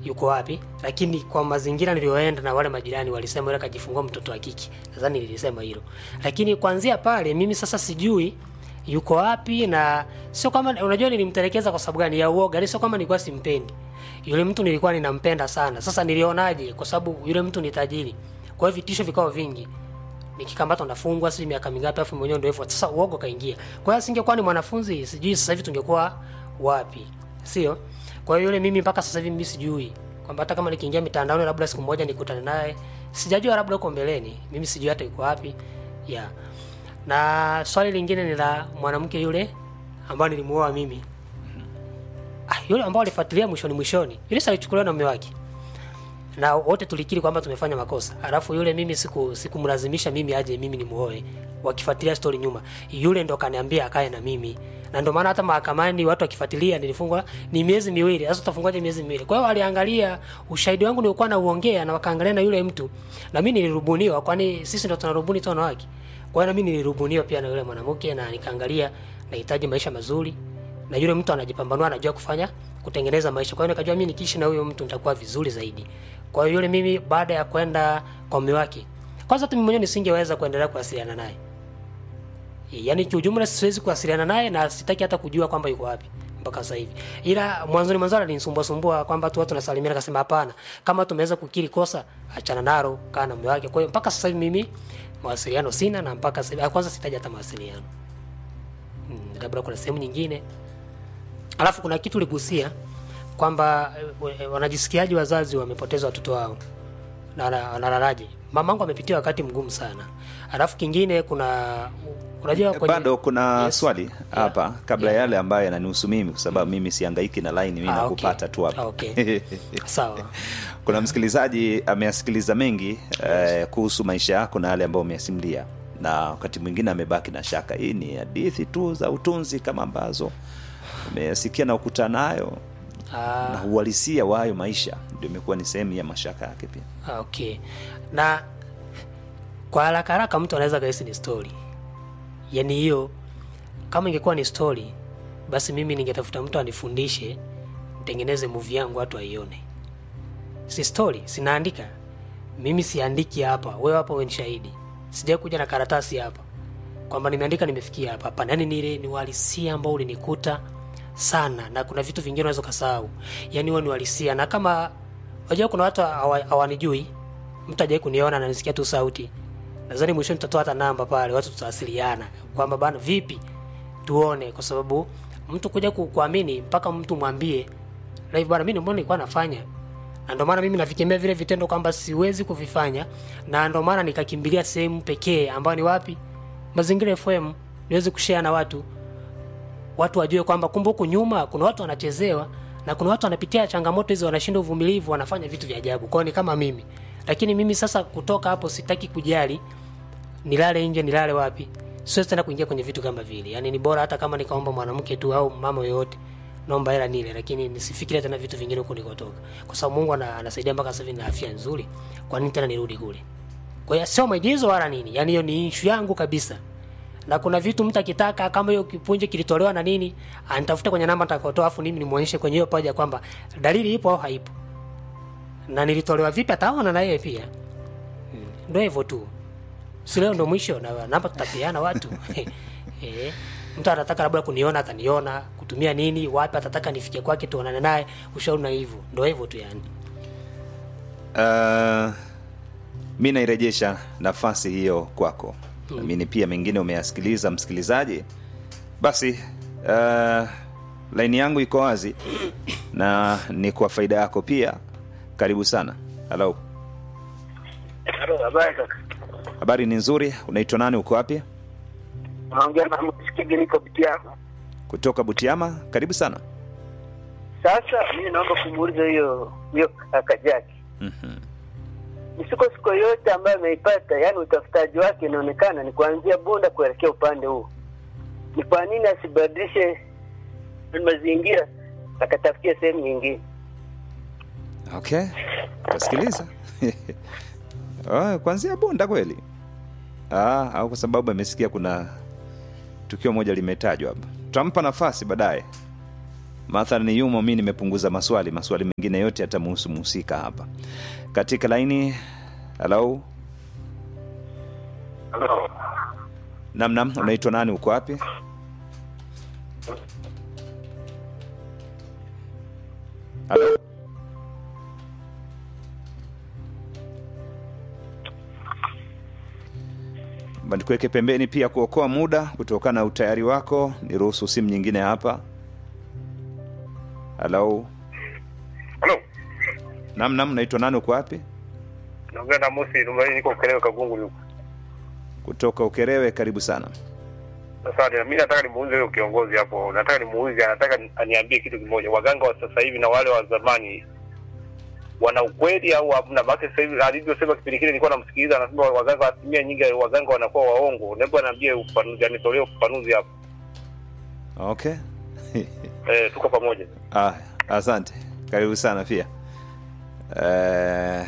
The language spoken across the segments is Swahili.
yuko wapi lakini kwa mazingira niliyoenda na wale majirani walisema yule akajifungua mtoto wa kike nadhani nilisema hilo lakini kuanzia pale mimi sasa sijui yuko wapi na sio kama unajua nilimtelekeza kwa sababu gani ya uoga ni sio kama nilikuwa simpendi yule mtu nilikuwa ninampenda sana sasa nilionaje kwa sababu yule mtu ni tajiri kwa hiyo vitisho vikao vingi nikikamatwa nafungwa sijui miaka mingapi afu mwenyewe ndio hivyo sasa uogo kaingia kwa hiyo singekuwa ni mwanafunzi sijui sasa hivi tungekuwa wapi sio kwa hiyo yule mimi mpaka sasa hivi mimi sijui kwamba hata kama nikiingia mitandaoni labda siku moja nikutane naye sijajua labda huko mbeleni mimi sijui hata yuko wapi yeah. na swali lingine ni la mwanamke yule ambayo nilimuoa mimi ah, yule ambao alifuatilia mwishoni mwishoni yule sasa alichukuliwa na mume wake na wote tulikiri kwamba tumefanya makosa alafu yule mimi siku sikumlazimisha mimi aje mimi nimuoe wakifuatilia story nyuma yule ndo kaniambia akae na mimi na ndio maana hata mahakamani watu wakifuatilia nilifungwa ni miezi miwili sasa utafungwaje miezi miwili kwa hiyo waliangalia ushahidi wangu nilikuwa nauongea na wakaangalia na yule mtu na mimi nilirubuniwa kwani sisi ndo tunarubuni tu wanawake kwa hiyo na mimi nilirubuniwa pia na yule mwanamke na nikaangalia nahitaji maisha mazuri na yule mtu anajipambanua anajua kufanya kutengeneza maisha kwa hiyo nikajua mimi nikiishi na huyo mtu nitakuwa vizuri zaidi kwa hiyo yule mimi baada ya kwenda kwa mume wake kwanza tu mimi mwenyewe nisingeweza kuendelea kuwasiliana naye yaani kiujumla siwezi kuwasiliana naye na sitaki hata kujua kwamba yuko wapi mpaka sasa hivi ila mwanzoni mwanzoni alinisumbua sumbua kwamba tu watu tunasalimiana akasema hapana kama tumeweza kukiri kosa achana nalo kaa na mume wake kwa hiyo mpaka sasa hivi mimi mawasiliano sina na mpaka sasa hivi kwanza sitaji hata mawasiliano hmm, labda kuna sehemu nyingine alafu kuna kitu uligusia kwamba eh, wanajisikiaji wazazi wamepoteza watoto wao na na- wanalalaje mamangu amepitia wakati mgumu sana alafu kingine kuna unajua kwenye- bado kuna Yes. swali hapa kabla Yeah. yale ambayo yananihusu mimi kwa sababu mimi siangaiki na line mimi Ah, nakupata okay. tu hapa Ah, okay. sawa kuna msikilizaji ameyasikiliza mengi eh, kuhusu maisha yako na yale ambayo umeyasimulia na wakati mwingine amebaki na shaka hii ni hadithi tu za utunzi kama ambazo umeyasikia na ukuta nayo Ah, na uhalisia wa hayo maisha ndio imekuwa ni sehemu ya mashaka yake pia Ah, okay na kwa haraka haraka mtu anaweza kahisi ni story yaani hiyo kama ingekuwa ni story basi mimi ningetafuta mtu anifundishe nitengeneze movie yangu watu waione si story sinaandika mimi siandiki hapa wewe hapa wewe ni shahidi sijai kuja na karatasi hapa kwamba nimeandika nimefikia hapa hapana yani ni ile ni uhalisia ambao ulinikuta sana na kuna vitu vingine unaweza ukasahau yani huwa ni uhalisia na kama wajua kuna watu hawa- hawanijui mtu ajai kuniona na nisikia tu sauti nadhani mwishoni tutatoa hata namba pale watu tutawasiliana kwamba bana vipi tuone kwa sababu mtu kuja ku- kuamini mpaka mtu mwambie live bana mimi mbona nilikuwa nafanya na ndio maana mimi navikemea vile vitendo kwamba siwezi kuvifanya na ndio maana nikakimbilia sehemu pekee ambayo ni wapi mazingira fm niweze kushare na watu watu wajue kwamba kumbe huku nyuma kuna watu wanachezewa na kuna watu wanapitia changamoto hizo wanashinda uvumilivu wanafanya vitu vya ajabu kwao ni kama mimi lakini mimi sasa kutoka hapo sitaki kujali nilale nje nilale wapi siwezi tena kuingia kwenye vitu kama vile yaani ni bora hata kama nikaomba mwanamke tu au mama yoyote naomba hela nile lakini nisifikirie tena vitu vingine huko nikotoka kwa sababu mungu ana, anasaidia mpaka sasa hivi na afya nzuri kwa nini tena nirudi kule kwa hiyo sio maigizo wala nini yaani hiyo ni ishu yangu kabisa na kuna vitu mtu akitaka kama hiyo kipunje kilitolewa na nini anitafuta kwenye namba nitakayotoa afu mimi nimuonyeshe kwenye hiyo paja kwamba dalili ipo au haipo na nilitolewa vipi ataona na yeye pia Mm, ndo hivyo tu si leo ndo mwisho na namba tutapeana watu eh, mtu anataka labda kuniona ataniona kutumia nini wapi atataka nifike kwake tuonane naye ushauri na hivyo ndo hivyo tu yani uh, mi nairejesha nafasi hiyo kwako namini pia mengine umeyasikiliza msikilizaji basi uh, laini yangu iko wazi na ni kwa faida yako pia karibu sana halo Halo, habari kaka. habari ni nzuri unaitwa nani uko wapi Unaongea na msikigi niko Butiama. kutoka butiama karibu sana Sasa mimi naomba kumuuliza hiyo hiyo kaka Jaki. mm-hmm. Misuko siko yote ambayo ameipata, yani utafutaji wake inaonekana ni kuanzia Bunda kuelekea upande huu. Ni kwa nini asibadilishe mazingira akatafutia sehemu nyingine? okay tasikiliza oh, kwanzia bunda kweli ah, au kwa sababu amesikia kuna tukio moja limetajwa hapa tutampa nafasi baadaye mathalani yumo mi nimepunguza maswali maswali mengine yote yatamuhusu mhusika hapa katika laini halo namnam unaitwa nani uko wapi halo Ba nikuweke pembeni pia kuokoa muda kutokana na utayari wako niruhusu simu nyingine hapa halo Halo, namnam unaitwa nani uko wapi naongea na Mosi Tumaini, niko Ukerewe Kagungu huko. kutoka ukerewe karibu sana Sasa mimi nataka nimuulize huyo kiongozi hapo, nataka nimuulize, anataka ni- aniambie kitu kimoja, waganga wa sasa hivi na wale wa zamani wana ukweli au hamna? Maana sasa hivi alivyosema kipindi kile nilikuwa namsikiliza, anasema waganga asilimia nyingi waganga wanakuwa waongo. Hebu aniambie ufafanuzi, anitolee ufafanuzi hapo. okay Eh, tuko pamoja. ah, asante karibu sana pia eh,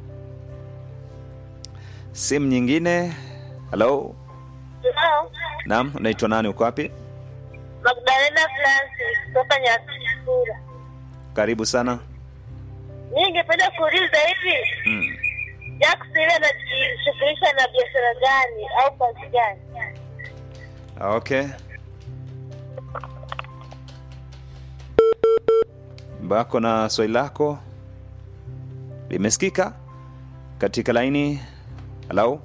simu nyingine halo Hello, naam unaitwa nani uko wapi Magdalena Francis kutoka Nyakura. karibu sana Mimi ningependa kuuliza hivi, mm. Jax ile anajishughulisha na biashara gani au kazi gani? okay bako na swali lako limesikika katika laini halo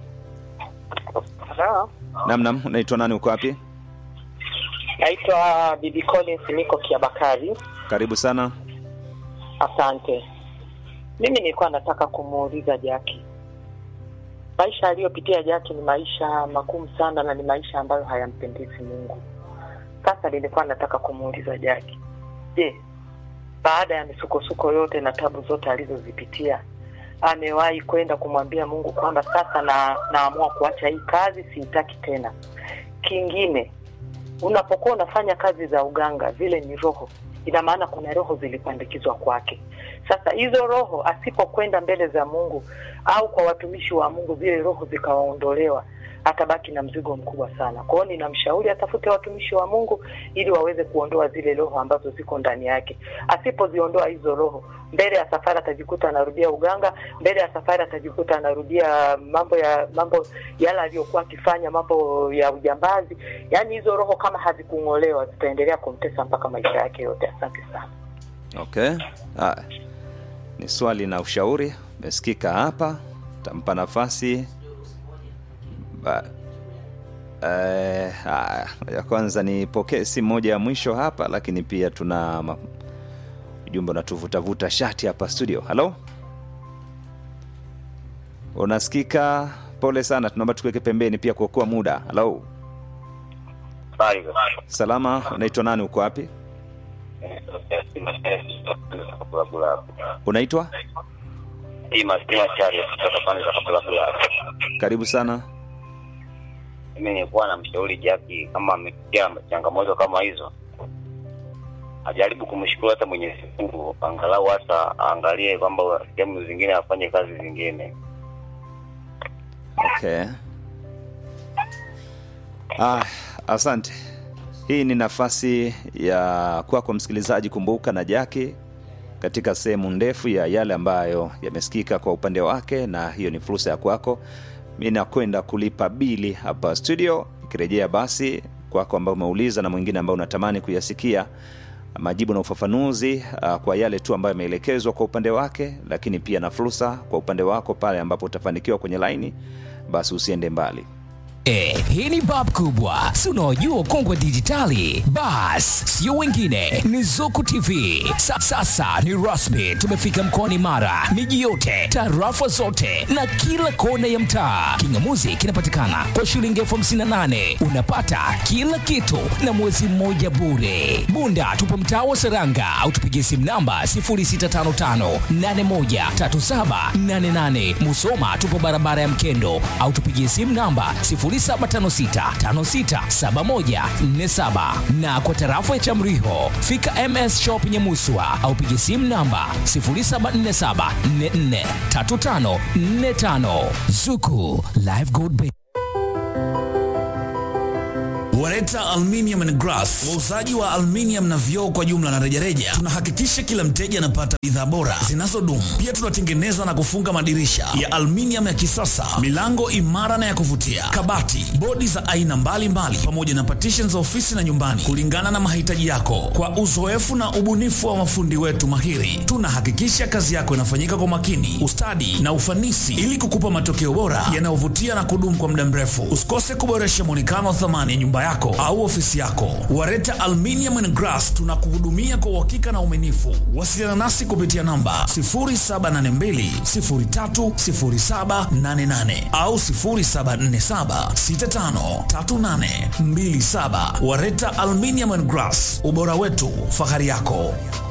Hello. namnam unaitwa nani uko wapi Naitwa Bibi Collins niko Kiabakari. karibu sana Asante. Mimi nilikuwa nataka kumuuliza Jaki, maisha aliyopitia Jaki ni maisha magumu sana na ni maisha ambayo hayampendezi Mungu. Sasa nilikuwa nataka kumuuliza Jaki, je, baada ya misukosuko yote na tabu zote alizozipitia amewahi kwenda kumwambia Mungu kwamba sasa na naamua kuacha hii kazi, siitaki tena? Kingine, unapokuwa unafanya kazi za uganga, zile ni roho, ina maana kuna roho zilipandikizwa kwake. Sasa hizo roho asipokwenda mbele za Mungu au kwa watumishi wa Mungu, zile roho zikawaondolewa, atabaki na mzigo mkubwa sana. Kwa hiyo ninamshauri atafute watumishi wa Mungu ili waweze kuondoa zile roho ambazo ziko ndani yake. Asipoziondoa hizo roho, mbele ya safari atajikuta anarudia uganga, mbele ya safari atajikuta anarudia mambo ya mambo yale aliyokuwa akifanya, mambo ya ujambazi. Yaani hizo roho kama hazikung'olewa zitaendelea kumtesa mpaka maisha yake yote. Asante sana. okay haya ni swali na ushauri umesikika hapa tampa nafasi ba eh, haya ya kwanza nipokee simu moja ya mwisho hapa lakini pia tuna ma- ujumbe unatuvutavuta shati hapa studio halo unasikika pole sana tunaomba tukuweke pembeni pia kuokoa muda halo salama unaitwa nani uko wapi unaitwa karibu sana mimi nilikuwa namshauri Jaki kama amepitia changamoto kama hizo, ajaribu kumshukuru hata Mwenyezi Mungu, angalau hata aangalie kwamba sehemu zingine afanye kazi zingine. okay ah, asante hii ni nafasi ya kwako msikilizaji kumbuka na jaki katika sehemu ndefu ya yale ambayo yamesikika kwa upande wake na hiyo ni fursa ya kwako mi nakwenda kulipa bili hapa studio ikirejea basi kwako ambao umeuliza na mwingine ambao unatamani kuyasikia majibu na ufafanuzi uh, kwa yale tu ambayo yameelekezwa kwa upande wake lakini pia na fursa kwa upande wako pale ambapo utafanikiwa kwenye laini basi usiende mbali Eh, hii ni bab kubwa si unaojua ukongwe dijitali bas sio wengine ni zuku tv Sa, sasa ni rasmi tumefika mkoani mara miji yote tarafa zote na kila kona ya mtaa kingamuzi kinapatikana kwa shilingi elfu hamsini na nane unapata kila kitu na mwezi mmoja bure bunda tupo mtaa wa seranga au tupigie simu namba 0655813788 musoma tupo barabara ya mkendo au tupigie simu namba 0756567147 na kwa tarafa ya chamriho fika ms shop nyemuswa au pigie simu namba 0747443545 zuku live gold Bank. Wareta Aluminium and Glass, wauzaji wa aluminium na vioo kwa jumla na rejareja. Tunahakikisha kila mteja anapata bidhaa bora zinazodumu. Pia tunatengeneza na kufunga madirisha ya aluminium ya kisasa, milango imara na ya kuvutia, kabati, bodi za aina mbalimbali, pamoja na partitions za ofisi na nyumbani, kulingana na mahitaji yako. Kwa uzoefu na ubunifu wa mafundi wetu mahiri, tunahakikisha kazi yako inafanyika kwa makini, ustadi na ufanisi, ili kukupa matokeo bora yanayovutia na kudumu kwa muda mrefu. Usikose kuboresha mwonekano wa thamani ya nyumba yako au ofisi yako. Wareta Aluminium and Glass tunakuhudumia kwa uhakika na uaminifu. Wasiliana nasi kupitia namba 0782030788 au 0747653827. Wareta Aluminium and Glass, ubora wetu, fahari yako.